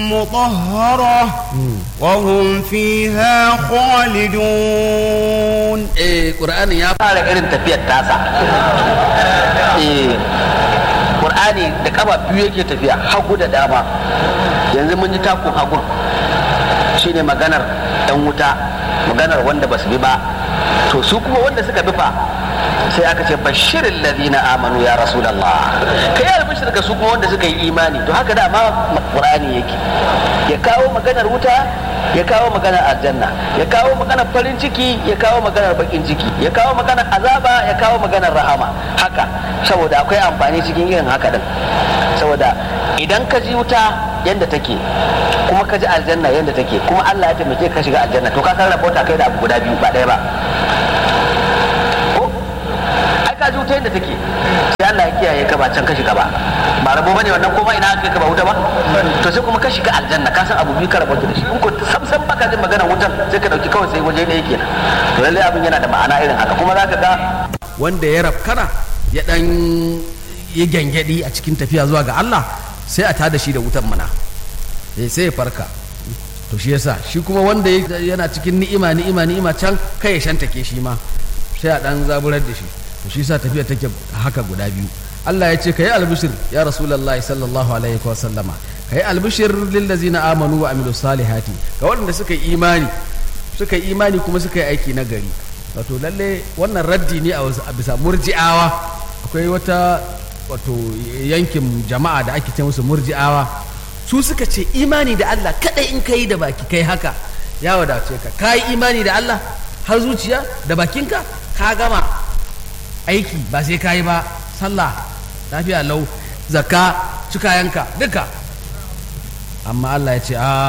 مطهرة وهم فيها خالدون eh qur'ani ya fara irin tafiyar tasa eh qur'ani da kaba biyu yake tafiya hagu da dama yanzu mun ji takun hagun shine maganar yan wuta maganar wanda basu bi ba to su kuma wanda suka bi fa sai aka ce bashirin ladina amanu ya rasulallah kai ya albishir ga su kuma wanda suka yi imani to haka da ma qur'ani yake ya kawo maganar wuta ya kawo maganar aljanna ya kawo maganar farin ciki ya kawo maganar bakin ciki ya kawo maganar azaba ya kawo maganar rahama haka saboda akwai amfani cikin irin haka din saboda idan ka ji wuta yadda take kuma ka ji aljanna yadda take kuma Allah ya taimake ka shiga aljanna to ka san rabota kai da abu guda biyu ba ɗaya ba ko ai ka ji wuta yadda take sai Allah ya kiyaye ka ba can ka shiga ba ba rabo bane wannan kuma ina aka ka ba wuta ba to sai kuma ka shiga aljanna ka san abu biyu ka rabota da shi in ko sam sam baka jin magana wutan sai ka dauki kawai sai waje ɗaya kenan to lallai abin yana da ma'ana irin haka kuma zaka ga wanda ya rafkana ya dan yi gyangyaɗi a cikin tafiya zuwa ga Allah sai a tada shi da wutan mana eh sai ya farka to shi yasa shi kuma wanda yana cikin ni'ima ni'ima ni'ima can kai ya shantake shi ma sai a dan zaburar da shi to shi yasa tafiya take haka guda biyu Allah ya ce kai albishir ya rasulullahi sallallahu alaihi wa sallama kai albishir lil ladzina amanu wa amilus salihati ga waɗanda suka yi imani suka yi imani kuma suka yi aiki na gari wato lalle wannan raddi ne a bisa murji'awa akwai wata wato yankin jama'a da ake ce musu murji'awa su suka ce imani da Allah kadai in kai da baki kai haka ya wadace ka ka yi imani da Allah har zuciya da bakinka ka gama aiki ba sai ka yi ba sallah lafiya lau zakka cikayanka duka amma Allah ya ce a